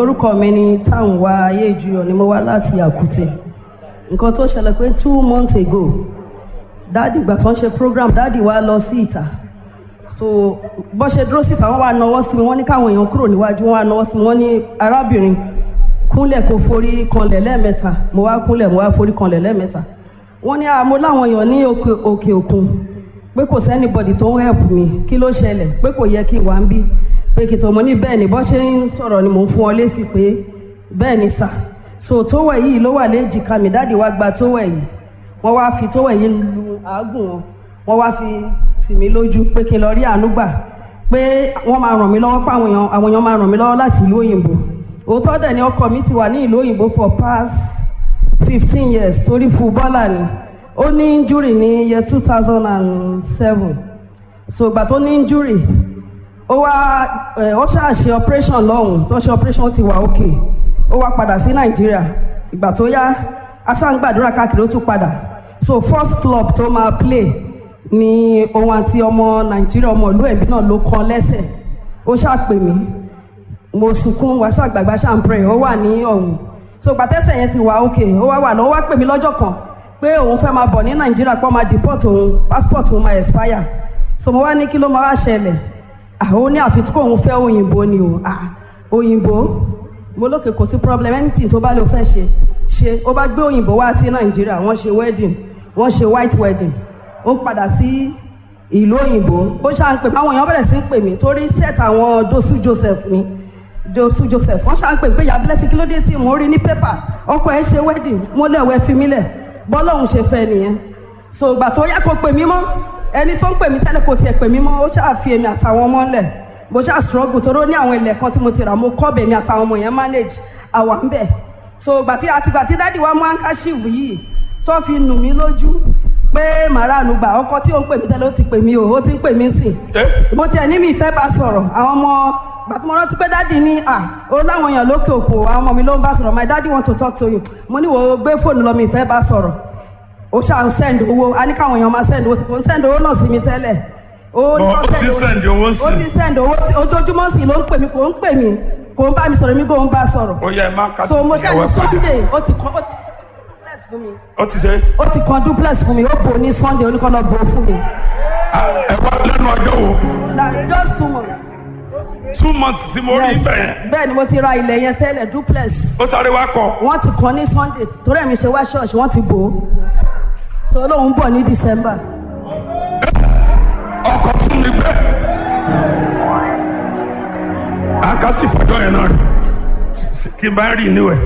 orúkọ mi ni Táǹwá Ayéjuyọ̀ ni mo wá láti Àkútè nǹkan tó ṣẹlẹ̀ pé two months ago dáàdì ìgbà tó ń ṣe program dáàdì wa lọ sí ìta so bó ṣe dúró síta wọ́n wá nawọ́ sí mi wọ́n ní káwọn èèyàn kúrò níwájú wọ́n wá nawọ́ sí mi wọ́n ní arábìnrin kúnlẹ̀ kó forí kanlẹ̀ lẹ́ẹ̀mẹ́ta mo wá kúnlẹ̀ mo wá forí kanlẹ̀ lẹ́ẹ̀mẹ́ta wọ́n ní àmọ́ láwọn èèyàn ní òkè òkè òkun pé kò sẹ́nibọ̀dì tó ń help mi kí ló ṣẹlẹ̀ pé kò yẹ kí n wá ń bí pé kìtọ̀ mo ní bẹ́ẹ̀ ni bọ́ ṣe ń sọ̀rọ̀ ni mò ń fún ọ lésì pé bẹ́ẹ̀ ni sà so tówẹ̀ yìí ló wà léjìká mi dáàdi wá gba tówẹ̀ yìí wọ́n wá fi tówẹ̀ yìí lu àágùn wọn wọ́n wá fi tì mí lójú pé kí n lọ rí àánú gbà pé wọ́n máa ràn mí lọ́wọ́ pé àwọn èèyàn àwọn èèyàn máa ràn mí lọ́wọ́ láti ìlú òyìnbó òótọ́ dẹ̀ ni ọkọ mi ti wà ní ìlú òyìnbó for past fifteen years torí fúbọ́là ni ó ní injury ní year two thousand and seven so ìgbà tó ní injury ó wá ẹ ó ṣáà ṣe operation lọ́hùn tó ṣe operation ti wà òkè ó wá padà sí nàìjíríà ìgbà tó yá aṣáǹgbàdúrà káàkiri ó tún padà so first club tó máa play ni òun àti ọmọ nàìjíríà ọmọ ìlú ẹ̀mí náà ló kan lẹ́sẹ̀ ó ṣáà pè mí mo sunkún wá ṣàgbàgbà ṣàǹpẹ̀rẹ̀ ó wà ní ọ̀hún so gbàtẹ́sẹ̀ yẹn ti wà òkè ó wá wà lọ́wọ́ wá pè mí lọ́jọ́ kan pé òun fẹ́ máa bọ̀ ní nàìjíríà pé ó máa deport òun passport òun máa expire so mo wá ní kí ló máa wá ṣẹlẹ̀ àwọn ní àfi tí kò ń fẹ́ òyìnbó ni o ah òyìnbó mo lókè kò sí problem anything tó bá lè fẹ́ ṣe ṣe ó bá gbé òyìnbó wá sí nàìjíríà wọ́n ṣe wedding wọ́n ṣe white wedding ó padà sí ìlú òyìnbó ó ṣáà ń pè mí àwọn èèyàn bẹ̀rẹ̀ sí ń pè mí torí set àwọn dosu joseph ni dosu joseph wọ́n ṣáà ń pè pé ìyá blessing kí ló dé tí mo rí ní pépà ọkọ ẹ̀ ṣe wedding mo lẹ̀wẹ̀ fi mí lẹ̀ bọ́lọ́hún ṣe fẹ́ nìyẹn so ìgbà tó yá kó pè mí mọ́ ẹni tó ń pè mí tẹ́lẹ̀ kò tiẹ̀ pè mí mọ́ ó ṣáà fi èmi àtàwọn ọmọ ńlẹ̀ mo ṣáà struggle torí ó ní àwọn ilẹ̀ kan tí mo ti rà mo kọ́ bèmi àtàwọn ọmọ yẹn manage àwa ń bẹ̀ so gbàtí àtìgbà tí dádì wa mú handkerchief yìí tó fi nù mí lójú pé màránù gbà ọkọ tí ó ń pè mí tẹ́lẹ̀ ó ti pè mí o ó ti ń pè mí sí mo tiẹ̀ ní mi ìfẹ́ bá sọ̀rọ̀ àwọn ọmọ gbàtí mo rántí pé dádì ní à ó láwọn èèyàn lókè òkò àwọn ọmọ mi ló ń bá sọ̀rọ̀ my daddy want to talk to you mo ní wo gbé fóònù lọ mi ìfẹ́ bá sọ̀rọ̀ ó ṣáà ń send owó a ní káwọn èèyàn máa send owó sí kò ń send owó náà sí mi tẹ́lẹ̀ ó ní Ó kó ti send owó sí. ó ti send owó tí ojoojúmọ́ sí ló ń pè mí kò ń pè mí kò ń bá mi sọ̀rọ̀ mi kò ń bá sọ̀rọ̀ ó yẹ má kásì so mo ṣáà ní ìyàwó sọ́dẹ̀. sunday ó ti kọ́ ó ti duplex fún mi ó ti ṣe ó ti kan duplex fún mi ó bò ní sunday oníkan lọ bò ó fún mi ẹ wá lẹ́nu ọjọ́ wo like just two months. two months tí mo rí yes bẹ́ẹ̀ yẹn bẹ́ẹ̀ ni mo ti ra ilẹ̀ yẹn tẹ́lẹ̀ duplex ó sáré wá kọ wọ́n ti kàn ní sunday torí ẹ̀mí ṣe wá ṣọ́ọ̀ṣì wọ́n ti bò ó so lóun bọ̀ ní december ọkọ̀ tún mi gbẹ. àkásì fọjọ́ yẹn náà rí kí n bá rí inú ẹ̀.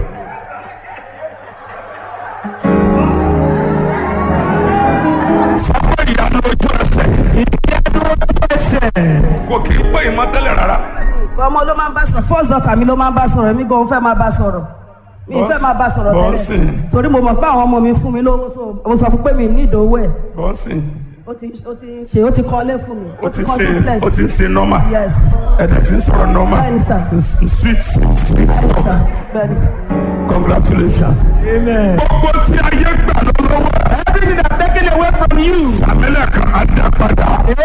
sọ́kọ̀ ìyanu ojú ẹsẹ̀. ìyanu ojú ẹsẹ̀. kò kì í pé ìmọ̀ tẹ́lẹ̀ rárá. ọmọ ló máa ń bá sọ̀rọ̀ first daughter mi ló máa ń bá sọ̀rọ̀ mi gan fẹ́ máa bá sọ̀rọ̀ mi ì fẹ́ máa bá sọ̀rọ̀ Bọ́sì. tẹ́lẹ̀ torí mo mọ̀ pé àwọn ọmọ mi fún mi lówó so mo sọ fún pé mi ní ìdòwò ẹ̀ bọ́sì ó ti ó ti ṣe ó ti kọ́lé fún mi ó ti kọ́ ṣe duplex ó ti ṣe nọ́mà yes ẹ̀dẹ̀ tí ń sọ̀rọ̀ nọ́mà bẹ́ẹ̀ni sà sweet sweet sweet bẹ́ẹ̀ni sà bẹ́ẹ̀ni sà. congratulations. Amen. gbogbo tí ayé gbà lọ́wọ́ ẹ̀. Everything that's taken away from you. sàmílẹ̀ kan á dá padà.